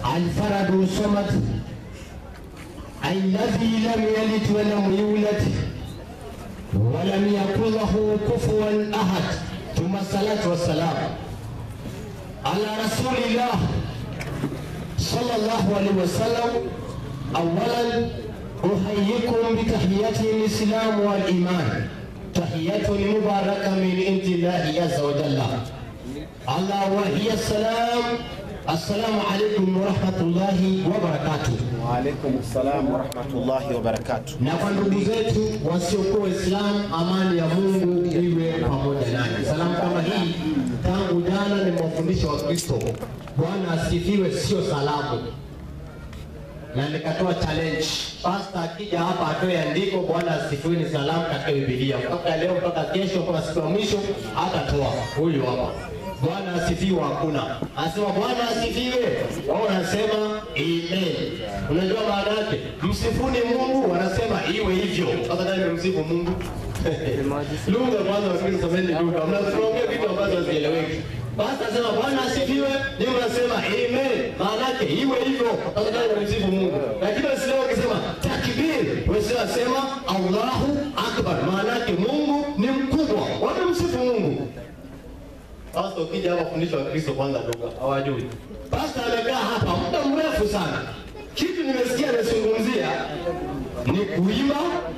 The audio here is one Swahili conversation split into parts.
الفرد الصمد الذي لم يلد ولم يولد ولم يكن له كفوا احد ثم الصلاه والسلام على رسول الله صلى الله عليه وسلم اولا احييكم بتحيات الاسلام والايمان تحيه مباركه من عند الله عز وجل الله وهي السلام السلام عليكم ورحمه الله وبركاته Waalaikum salam warahmatullahi wabarakatuh. na kwa ndugu zetu wasiokuwa Waislamu, amani ya Mungu iwe pamoja nanyi. Salamu kama hii tangu jana nimewafundisha Wakristo, Bwana asifiwe, sio salamu, na nikatoa challenge, pasta akija hapa atoe andiko Bwana asifiwe ni salamu katika Biblia, mpaka leo mpaka kesho mpaka siku ya mwisho atatoa huyu hapa. Bwana asifiwe, hakuna asema Bwana asifiwe, wao wanasema amen. Unajua maana yake, msifuni Mungu, wanasema iwe hivyo. Sasa nani msifu Mungu? lugha kwanza, wasikilize someni lugha, mnaongea vitu ambazo hazieleweki. Basi asema Bwana asifiwe, ni mnasema amen, maana yake iwe hivyo. Sasa nani msifu Mungu? Lakini Waislamu wakisema takbir, Waislamu wasema Allahu akbar, maana yake Mungu ni mkubwa, wamemsifu Mungu. Sasa ukija hapa fundisho wa Kristo kwanza lugha hawajui. Pasta amekaa hapa muda mrefu sana, kitu nimesikia anazungumzia ni kuimba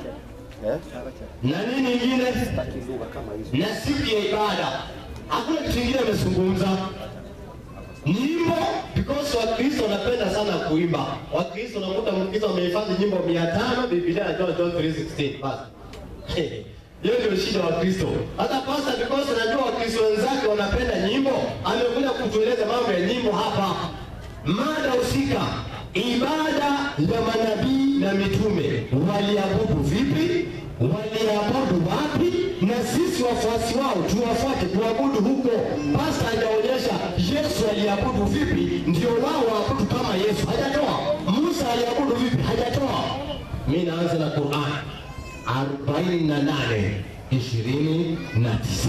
na nini ingine na siku ya ibada. Hakuna kitu kingine amezungumza nyimbo, because Wakristo wanapenda sana kuimba. Wakristo nakuta Mkristo amehifadhi nyimbo mia tano Biblia anajua John 3:16 basi hiyo ndio shida wa Kristo. Hata pasta because najua Wakristo wenzake wanapenda nyimbo, amekuja kutueleza mambo ya nyimbo hapa. Mada husika, ibada ya manabii na mitume, waliabudu vipi? Waliabudu wapi? Na sisi wafuasi wao tuwafuate kuabudu huko. Pasta hajaonyesha Yesu aliabudu vipi, ndio wao waabudu kama Yesu. Hajatoa. Musa aliabudu vipi? Hajatoa. Mimi naanza na Qur'an. 48 29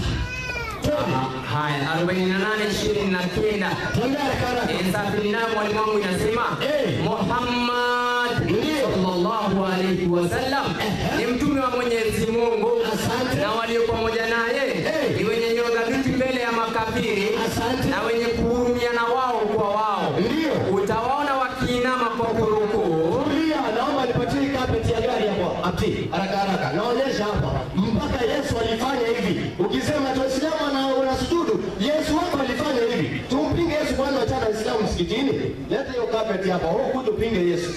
Haya, 48 ishirini na kenda Tembea haraka haraka. Safiri nayo mwalimu wangu inasema Eh. Muhammad Ndio. sallallahu alaihi wasallam Ehe. ni mtume wa Mwenyezi Mungu Asante. na walio pamoja naye Eh. ni wenye nyoyo thabiti mbele ya makafiri Asante. na wenye kuhurumiana wao kwa wao. Ndio. Utawaona wakiinama kwa kurukuu Kulia, naomba nipatie hii carpet ya gari hapo. Ati, haraka haraka. Naonyesha hapa. Mpaka Yesu alifanya hivi. Ukisema tu Waislamu na unasujudu, Yesu wako alifanya hivi. Tumpinge Yesu kwanza achana Waislamu msikitini. Leta hiyo carpet hapa. Wewe kuja upinge Yesu.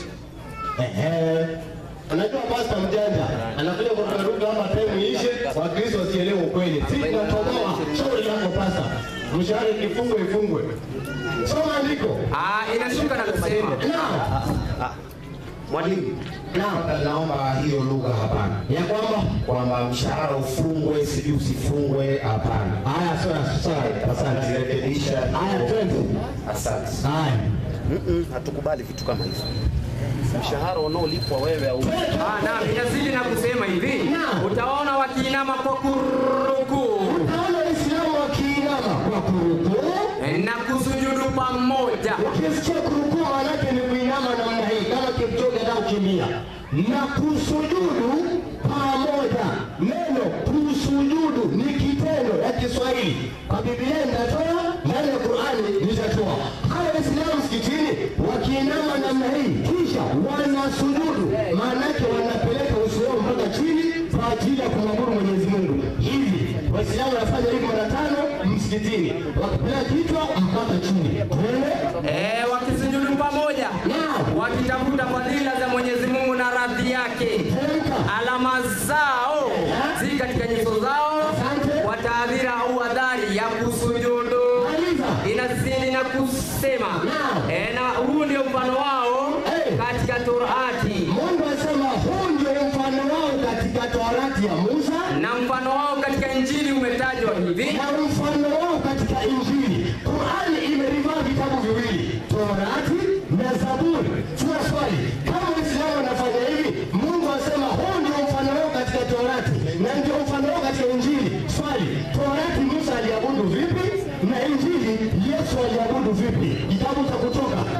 Ehe. Unajua pasta mjanja anakuja kurukaruka hapa time iishe, Wakristo wasielewe ukweli. Si tunatoboa shauri lako pasta. Mshahara ikifungwe ifungwe. Soma andiko. Ah, inashuka na kusema Naam. Mwalimu, Naam. naomba hiyo lugha hapana, Ya kwamba kwamba mshahara ufungwe, sijui usifungwe, hapana. Haya, sawa sawa, asante. Rekebisha. Haya, twende. Asante. Haya, Mm-mm, hatukubali vitu kama hivyo. Mshahara unaolipwa wewe au Ah, naam, inazidi na kusema hivi Naam. utaona wakiinama kwa kurukuu naona Waislamu wakiinama kwa kurukuu. na kusujudu pamoja Ukisikia kurukuu maanake ni kuinama namna hii, kama Kipchoge anataka kukimbia, na kusujudu pamoja. Neno kusujudu ni kitendo ya Kiswahili, kwa Biblia nitatoa, ndani ya Qur'ani nitatoa. Hawa Waislamu msikitini wakiinama namna hii, kisha wanasujudu, maanake wanapeleka uso wao mpaka chini kwa ajili ya kumwabudu Mwenyezi Mungu. Hivi Waislamu wanafanya hivi mara tano msikitini, wakipeleka kichwa mpaka chini. Twende. eh, wakisujudu pamoja Naam. wakitafuta fadhila za Mwenyezi Mungu na radhi yake. Teremka. Alama zao zi katika nyuso zao Asante. kwa taadhira au adhari ya kusujudu. Maliza. Inazidi na kusema Naam. eh, na huu ndio mfano wao Eh. katika Torati Mungu asema huu ndio mfano wao katika Torati ya Musa na mfano wao katika Injili umetajwa hivi na mfano wao katika Injili. Qurani imerivaa vitabu viwili, Torati na Zaburi. Tuna swali, kama Waislamu wanafanya hivi, Mungu asema huu ndio mfano wao katika Torati na ndio mfano wao katika Injili. Swali, Torati Musa aliabudu vipi na Injili Yesu aliabudu vipi? Kitabu cha Kutoka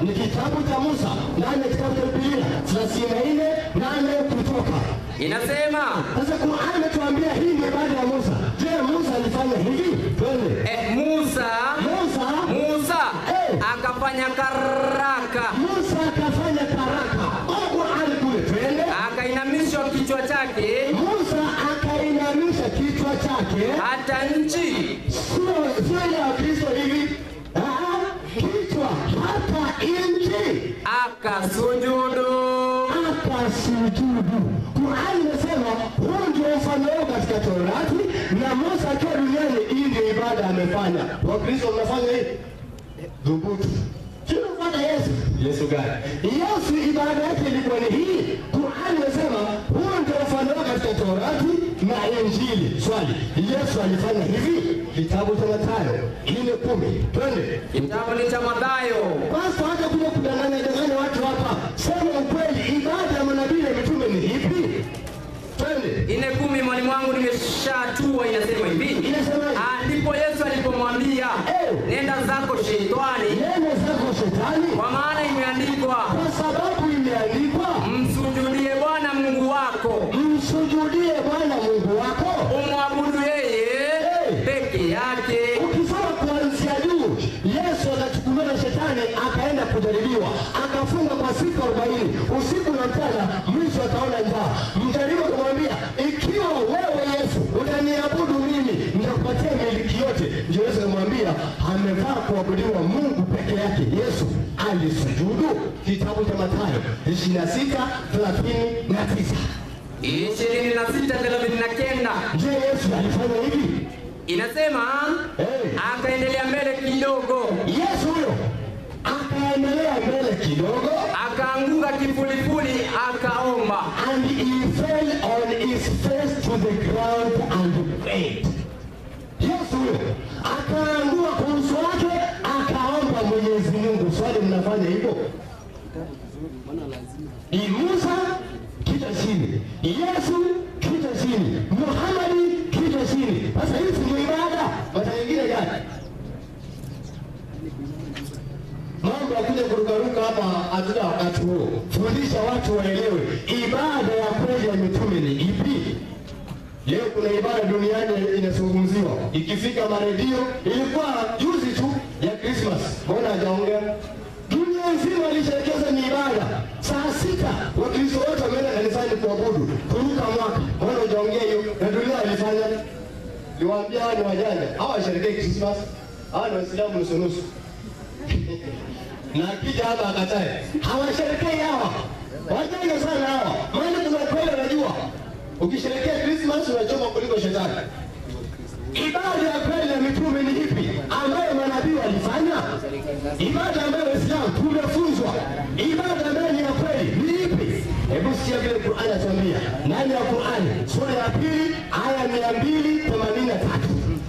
ni kitabu cha Musa ndani ya kitabu cha Biblia thelathini na nne nane kutoka. inasema Sasa Qur'an imetuambia hii ni ibada ya Musa. Je, Musa alifanya hivi? Twende. eh, Musa Musa Musa Eh. akafanya karaka Musa akafanya karaka. Kwa Qur'an kule twende. akainamishwa kichwa chake Musa akainamisha kichwa chake. hata nchi Sio sio ile ya Kristo hivi. Ah, kichwa hata nchi akasujudu akasujudu. Qur'an inasema huu ndio mfano wao katika Torati na Musa akiwa duniani, hii ndio ibada amefanya. Wakristo mnafanya hii dhubutu tunafanya Yesu. Yesu gani? Yesu ibada yake ilikuwa ni hii. Qur'an inasema huu ndio mfano wao katika Torati na Injili. Swali, Yesu alifanya hivi? Kitabu cha Mathayo ile kumi, twende kitabu ni cha Mathayo basi hata kuja kudanganya danganya watu hapa, sema ukweli, ibada ya manabii na mitume ni ipi? Twende. ine kumi mwalimu wangu nimeshatua inasema hivi Inasemaje? Ah, ndipo Yesu alipomwambia Eh. nenda zako shetani Neno zako shetani, kwa maana imeandikwa kwa sababu imeandikwa, msujudie Bwana Mungu wako msujudie Bwana Mungu wako. umwabudu yeye Eh. peke yake Ukisoma kuanzia juu, Yesu akachukuliwa na shetani akaenda kujaribiwa, akafunga kwa siku arobaini usiku na mchana, mwisho akaona njaa. Mjaribu akamwambia, ikiwa wewe Yesu utaniabudu mimi, nitakupatia miliki yote. Ndio Yesu akamwambia, amevaa kuabudiwa Mungu peke yake. Yesu alisujudu. Kitabu cha Mathayo 26 39. ishirini na sita thelathini na kenda Je, Yesu alifanya hivi? inasema Eh. akaendelea mbele kidogo Yesu huyo akaendelea mbele kidogo akaanguka kifulifuli akaomba and he fell on his face to the ground and prayed. Yesu huyo akaangua kwa uso wake akaomba Mwenyezi Mungu. Swali, mnafanya hivyo? Ni Musa kichwa chini, Yesu kichwa chini, Muhamadi kichwa chini. Sasa hii si ndio ibada? Mata nyingine gani? mambo ya kuja kurukaruka hapa hatuna wakati huo. Fundisha watu waelewe ibada ya kweli ya mitume ni ipi. Leo kuna ibada duniani inazungumziwa, ikifika maredio. Ilikuwa juzi tu ya Christmas, mbona hajaongea? Dunia nzima ilisherekeza ni ibada. Saa sita Wakristo wote wameenda kanisani kuabudu, kuruka mwaka. Mbona hujaongea hiyo? Na dunia ilifanya. Niwaambia hawa ni wajanja, hawa washerekee Christmas, hawa ni Waislamu nusu nusu na akija hapa akatae, hawasherekei hawa, wajanja sana hawa. Maana kuna ukweli, unajua ukisherekea Christmas unachoma kuliko shetani. Ibada ya kweli ya mitume ni ipi ambayo manabii walifanya? Ibada ambayo Waislamu tumefunzwa, ibada ambayo ni ya kweli ni ipi? Hebu sikia vile Qur'ani inatuambia ndani ya Qur'ani sura ya pili aya mia mbili themanini na tatu.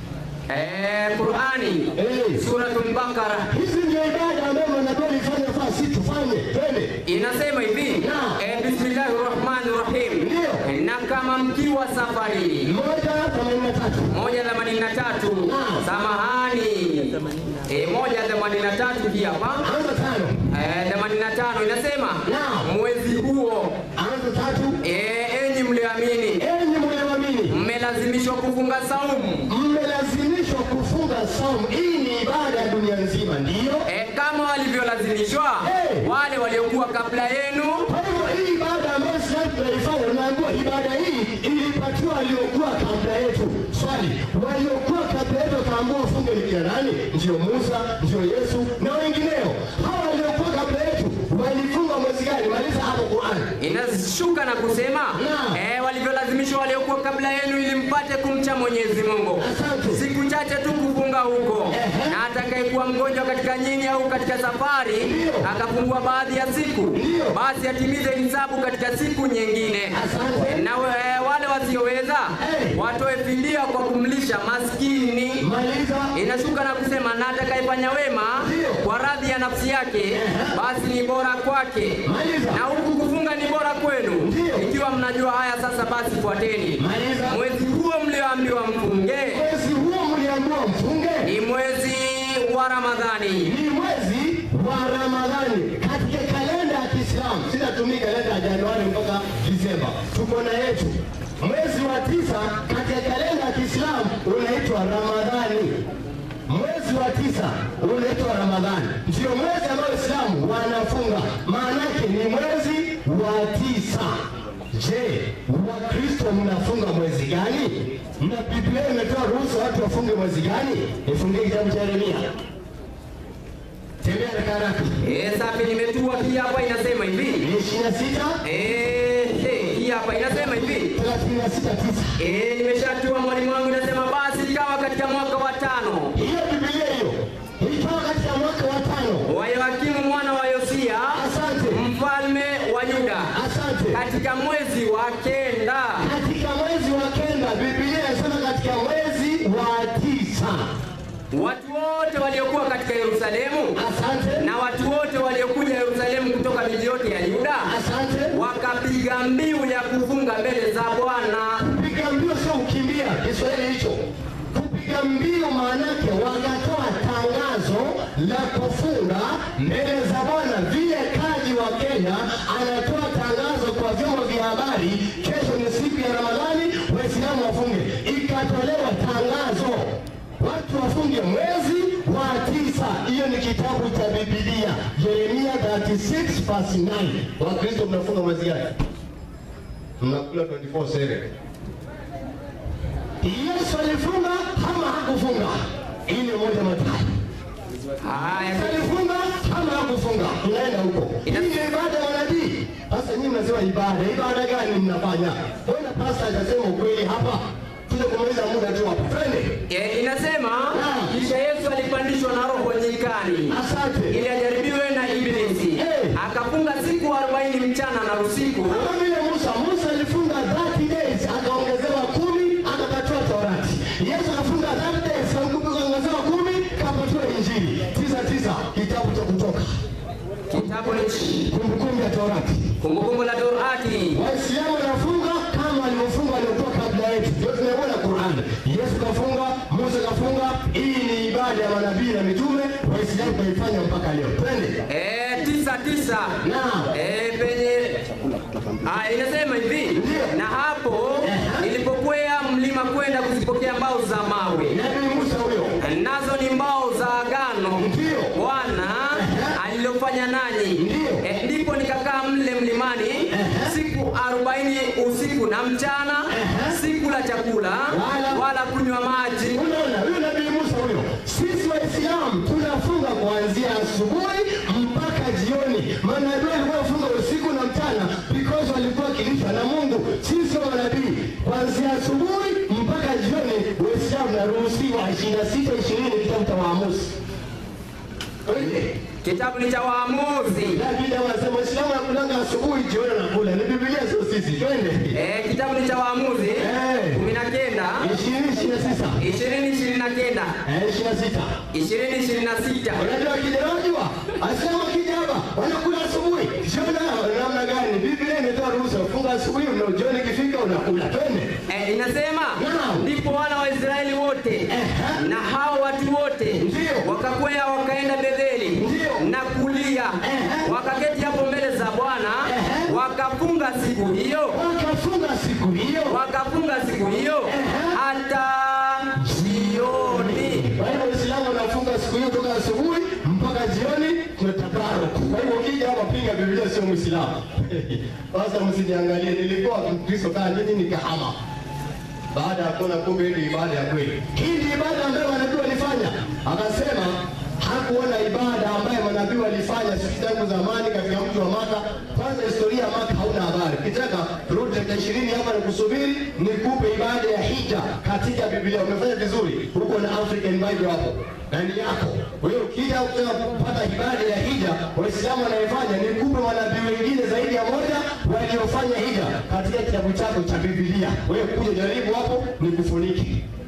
Eh, Qurani Eh. Suratul Bakara Hizi ndio ibada ambayo manabii walifanya, faa si tufanye, twende inasema hivi Naam. eh, bismillahi rahmani rahim Ndio. Eh, na kama mkiwa safarini moja themanini na tatu. moja themanini na tatu Naam. samahani eh, moja themanini na tatu hii hapa Anza tano, eh, themanini na tano inasema Naam. mwezi huo anza tatu. eh, enyi mlioamini Enyi mlioamini, mmelazimishwa kufunga saumu mmelazimishwa kufunga saumu. Hii ni ibada ya dunia nzima, ndiyo. eh, kama walivyolazimishwa Eh. wale waliokuwa kabla yenu Kwa hivyo hii ibada ambayo sasa tunaifanya, unaambiwa ibada hii ilipatiwa waliokuwa kabla yetu. Swali, waliokuwa kabla yetu wakaambiwa ufunge ni kina nani? Ndio Musa, ndio Yesu na wengineo. Hawa waliokuwa kabla yetu walifunga mwezi gani? Maliza hapo Qur'ani. inashuka na kusema Naam. eh, walivyolazimishwa waliokuwa kabla yenu ili mpate kumcha Mwenyezi Mungu. Asante. Siku chache tu kufunga huko, Ehe. na atakayekuwa mgonjwa katika nyinyi au katika safari Ndio. akapungua baadhi ya siku, Ndio. basi atimize hisabu katika siku nyingine. Asante. Na eh, wale wasioweza Eh. watoe fidia kwa kumlisha maskini. Maliza. Inashuka na kusema na atakayefanya wema Ndio. kwa radhi ya nafsi yake, basi ni bora kwake Maliza. na huku kufunga ni bora kwenu. Ndio. Ikiwa mnajua haya sasa, basi fuateni. Maliza. Mwezi huo mlioambiwa mfunge Mwezi huo mliambiwa mfunge ni mwezi wa Ramadhani. ni mwezi wa Ramadhani. Disemba, tuko na yetu. Mwezi wa tisa katika kalenda ya Kiislamu unaitwa Ramadhani. Mwezi wa tisa unaitwa Ramadhani, ndio mwezi ambao Waislamu wanafunga, maanake ni mwezi wa tisa. Je, Wakristo mnafunga mwezi gani? Na Biblia imetoa ruhusa watu wafunge mwezi gani? Nifungie kitabu cha Yeremia. Tembea haraka haraka. Eh, safi nimetua hii hapa inasema hivi. Ni ishirini na sita Eh, eh, hii hapa inasema hivi. thelathini na sita tisa. Eh, nimeshatua mwalimu wangu inasema basi ikawa katika mwaka wa tano Hiyo Biblia hiyo ikawa katika mwaka wa tano. wa Yoakimu mwana wa Yosia Asante, mfalme wa Yuda asante. katika mwezi wa kenda Katika mwezi wa kenda, Biblia inasema katika mwezi wa tisa. watu wote waliokuwa katika Yerusalemu Asante, na watu wote waliokuja Yerusalemu kutoka miji yote ya Yuda asante. wakapiga mbiu ya kufunga mbele za Bwana. Kupiga mbio sio kukimbia, Kiswahili hicho. Kupiga mbio maanake wakatoa tangazo la kufunga mbele za Bwana, vile kaji wa Kenya anatoa tangazo kwa vyombo vya habari, kesho ni siku ya Ramadhani, Waislamu wafunge. Ikatolewa tangazo watu wafunge mwezi wa tisa. Hiyo ni kitabu cha Biblia, Yeremia 36 verse 9. Wakristo mnafunga mwezi gani? Mnakula 24/7. Yesu alifunga ama hakufunga? Ile moja matatu. Haya, Alifunga ama hakufunga? Tunaenda huko. Hii Ina- ni ibada ya manabii. Sasa nyinyi mnasema ibada, ibada gani mnafanya? Mbona pasta hajasema ukweli hapa? Tuje kumaliza muda tu hapa. Twende. e, inasema Naam. kisha Yesu alipandishwa na Roho nyikani Asante. ili ajaribiwe na Ibilisi. Eh. Akafunga siku 40 mchana na usiku. Kama vile Musa, Musa alifunga 30 days akaongezewa kumi akapatiwa Torati. Yesu akafunga 30 days akaongezewa kumi akapatiwa Injili. Tisa tisa, kitabu cha Kutoka, Kitabu ni kumbukumbu ya Torati. Kumbukumbu la Torati. Waislamu wanafunga kama walivyofunga waliokuwa kabla yetu, ndio tunaona Qur'an. Yesu kafunga, Musa kafunga. Hii ni ibada ya manabii na mitume, Waislamu kaifanya mpaka leo. Twende. Eh, tisa tisa. Naam. Eh, penye Ah, inasema hivi Ndio. na hapo nilipokwea mlima kwenda kuzipokea mbao za mawe Nabii Musa huyo. nazo ni mbao za agano Ndio. Bwana alilofanya nanyi. Ndio. Eh, ndipo nikakaa mle mlimani siku arobaini usiku na mchana, sikula chakula Wala- wala kunywa maji. Unaona, huyo nabii Musa huyo. Sisi Waislamu tunafunga kuanzia asubuhi mpaka jioni. Manabii walikuwa wafunga usiku na mchana because walikuwa wakilishwa na Mungu. Sisi wa manabii kuanzia asubuhi mpaka jioni, Waislamu naruhusiwa 26 20 kitabu cha Waamuzi. Twende. Kitabu ni cha Waamuzi. David anasema Waislamu wanakulanga asubuhi, jioni wanakula. Ni Biblia sio sisi. Twende. Eh, kitabu ni cha Waamuzi Eh. kumi na kenda 20 29. ishirini ishirini na kenda Eh, 26. ishirini ishirini na sita Unajua kija unajua? Asema kija hapa wanakula asubuhi. Jioni namna gani? Biblia imetoa ruhusa kufunga asubuhi na jioni ikifika unakula. Twende. Eh, inasema Naam. ndipo wana wa Israeli wote Ehe. na hao watu wote Ndio. wakakwea wakaenda Betheli Ndio. na kulia Ehe. wakaketi hapo mbele za Bwana Ehe. wakafunga siku hiyo Wakafunga siku hiyo. wakafunga siku hiyo Ehe. hata jioni. Kwa hiyo Waislamu wanafunga siku hiyo toka asubuhi mpaka jioni kuna tabaruk. Kwa hiyo ukija hapa pinga Biblia sio Muislamu. Sasa msiniangalie nilikuwa Mkristo kama nyinyi nikahama. baada ya kuona kumbe hii ni ibada ya kweli. Hii ni ibada ambayo manabii walifanya. Akasema hakuona ibada ambayo manabii walifanya siku tangu zamani katika mji wa Maka. Kwanza historia ya Maka hauna habari. Kitaka rudi dakika ishirini hapa na kusubiri nikupe ibada ya hija katika Biblia. Umefanya vizuri huko na African Bible hapo ndani yako. Kwa hiyo ukija ukitaka kupata ibada ya hija, Waislamu wanaifanya nikupe manabii wengine zaidi ya moja waliofanya hija katika kitabu chako cha Biblia. Wewe kuja jaribu hapo nikufunike.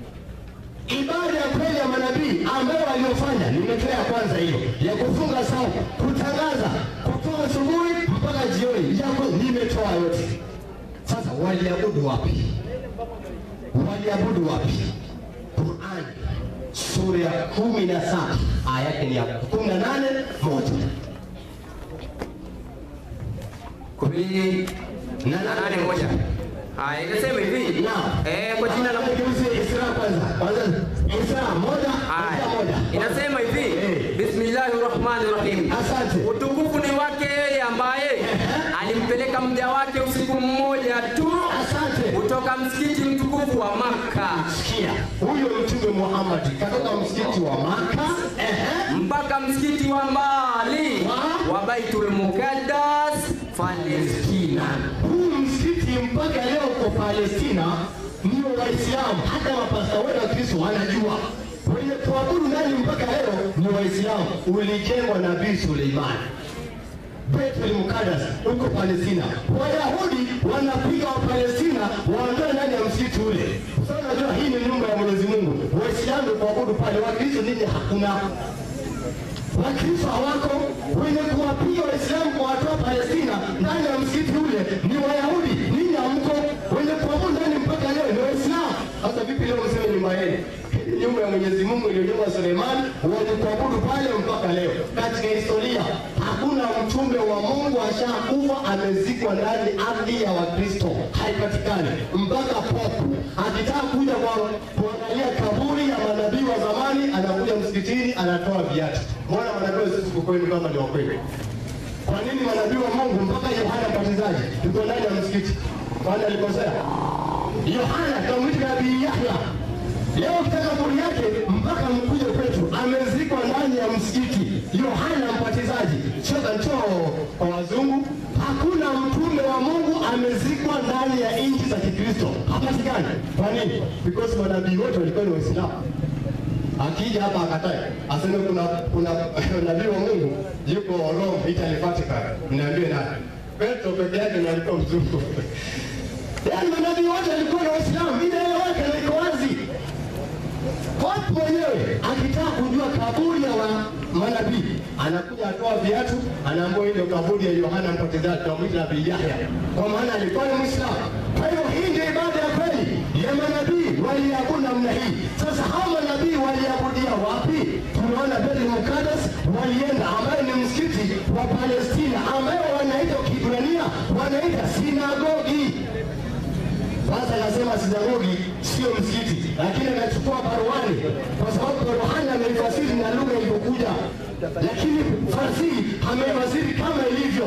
Ibada ya kweli ya manabii ambayo waliofanya nimetoa ya kwanza hiyo ya kufunga saumu, kutangaza kutoka asubuhi mpaka jioni, yako nimetoa yote. Sasa waliabudu wapi? Waliabudu wapi? Qurani sura ya kumi na saba aya yake ni ya kumi na nane moja kumi Na na nane nane moja. Haya, inasema hivi Naam. eh, kwa jina la Mungu Geuze Isra kwanza. Kwanza Isra moja, Haya, Isra moja. inasema hivi Eh. bismillahir rahmanir rahim, Asante. utukufu ni wake yeye ambaye alimpeleka mja wake usiku mmoja tu Asante. kutoka msikiti mtukufu wa Makka Sikia, huyo Mtume Muhammad katoka msikiti wa Maka ehe, mpaka msikiti wa mbali Wa? wa Baitul Muqaddas Palestina. huu msikiti mpaka leo kwa Palestina ndio Waislamu, hata mapasta wetu wa Kristo wanajua wenye kuabudu nani mpaka leo ni Waislamu. Ulijengwa na Nabii Suleiman Baitul Muqaddas huko Palestina. Wayahudi wanapiga wa Palestina waondoe ndani ya msikiti ule. Sasa unajua hii ni nyumba ya Mwenyezi Mungu. Waislamu kuabudu pale, Wakristo nini hakuna. Wakristo hawako wenye kuwapiga Waislamu kuwatoa Palestina ndani ya msikiti ule ni Wayahudi. Ninyi hamko wenye kuabudu ndani mpaka leo ni Waislamu. Sasa vipi leo mseme nyumba yenu? Nyumba ya Mwenyezi Mungu iliyojengwa Suleiman, wenye kuabudu pale mpaka leo. Katika historia hakuna mtume wa Mungu ashakufa amezikwa ndani ardhi ya Wakristo, haipatikani mpaka popu akitaka kuja kwa kuangalia kaburi ya manabii wa zamani, anakuja msikitini, anatoa viatu. Mbona manabii wa sisi kwenu kama ni wa kweli? Kwa nini manabii wa Mungu mpaka Yohana Mbatizaji yuko ndani ya msikiti? Kwani alikosea? Yohana kamwita nabii Yahya. Leo ukitaka kaburi yake mpaka mkuje kwetu, amezikwa ndani ya msikiti. Yohana Mbatizaji, choka njoo kwa wazungu. Hakuna mtume wa Mungu amezikwa ndani ya nchi za Kikristo, hapatikani. Kwa nini? Because manabii wote walikuwa ni Waislamu akija hapa akatae aseme kuna kuna nabii wa Mungu yuko Rome Italy Vatican, niambie nani? Petro peke yake ndiye alikuwa mzungu. Yaani manabii wote walikuwa ni Waislamu, inaeleweka na iko wazi. Pope mwenyewe akitaka kujua kaburi ya wa manabii anakuja atoa viatu, anaambiwa hii ndio kaburi ya Yohana Mbatizaji, tunamwita Nabii Yahya, kwa maana alikuwa ni Muislamu. Kwa hiyo hii ndio ibada ya kweli ya manabii, waliabudu namna hii. Sasa hao manabii waliabudia wapi? Tunaona Baitul Muqaddas walienda, ambayo ni msikiti wa Palestina, ambayo wanaita Kiebrania wanaita sinagogi. Sasa anasema sinagogi sio msikiti, lakini anachukua baruani kwa sababu baruani ameifasiri na lugha ilivyokuja, lakini fasihi ameifasiri kama ilivyo.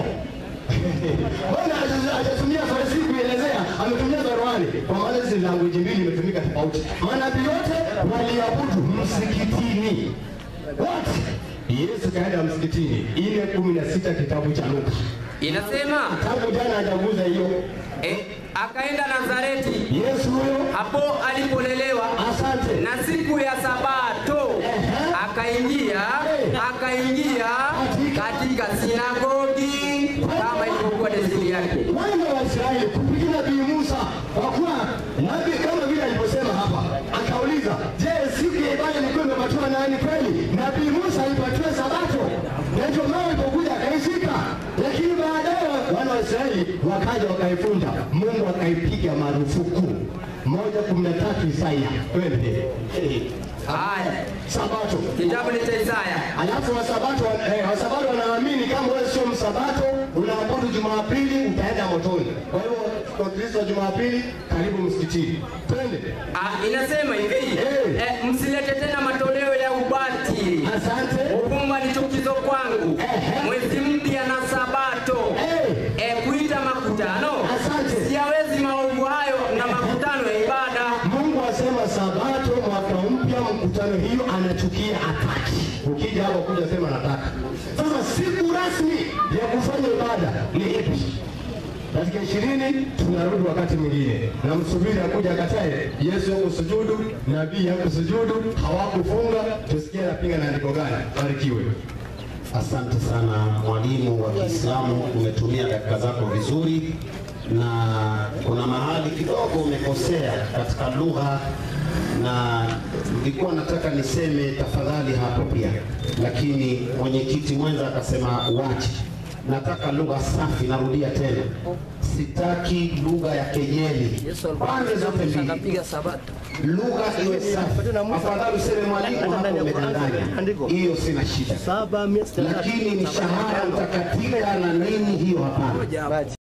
Mbona haja- hajatumia fasihi kuelezea, ametumia baruani, kwa maana hizi language mbili imetumika tofauti. Manabii wote waliabudu msikitini wote. Yesu kaenda msikitini, ile kumi na sita kitabu cha Luka. Inasema Tangu jana hajaguza hiyo. eh, akaenda Nazareti Yesu huyo, hapo alipolelewa asante. na siku ya Sabato Ehe. akaingia akaingia katika sinagogi kama ilivyokuwa desturi yake. wana wa Israeli kupigia nabii Musa, kwa kuwa nabii kama vile alivyosema hapa, akauliza, je, siku ya ibada ilikuwa imepatiwa nani kweli? Nabii Musa alipatiwa Sabato, na ndio maana alipokuja akaishika, lakini baadaye wana wa Israeli wakaja wakaivunja, Mungu akaipiga marufuku. moja kumi na tatu Isaia, twende Haya, Sabato. kitabu ni cha Isaya. Alafu wasabato eh, wasabato wanaamini kama wewe sio msabato unaabudu Jumapili utaenda motoni. Kwa hivyo kwa Kristo Jumapili karibu msikitini. Twende. Ah, inasema hivi Eh. eh, msilete tena matoleo ya ubatili. Asante. Uvumba ni chukizo kwangu. Ehe. Mwezi mpya na Sabato. Eh, Eh, kuita makutano. Asante. Siyawezi maovu hayo na makutano ya ibada. Mungu asema sabato mwaka mpya mkutano hiyo anachukia hataki. Ukija hapa kuja sema nataka. Sasa siku rasmi ya kufanya ibada ni ipi? Katika ishirini tunarudi wakati mwingine, na msubiri akuja akatae. Yesu hakusujudu, nabii hakusujudu, hawakufunga. Tusikie anapinga na andiko gani? Barikiwe. Asante sana mwalimu wa Kiislamu, umetumia dakika zako vizuri, na kuna mahali kidogo umekosea katika lugha, na nilikuwa nataka niseme tafadhali hapo pia, lakini mwenyekiti mwenza akasema uache. Nataka lugha safi, narudia tena, sitaki lugha ya kejeli pande zote mbili lugha iwe safi. Afadhali useme mwalimu hapo umedanganya, hiyo sina shida, lakini mishahara utakatika na nini, hiyo hapana.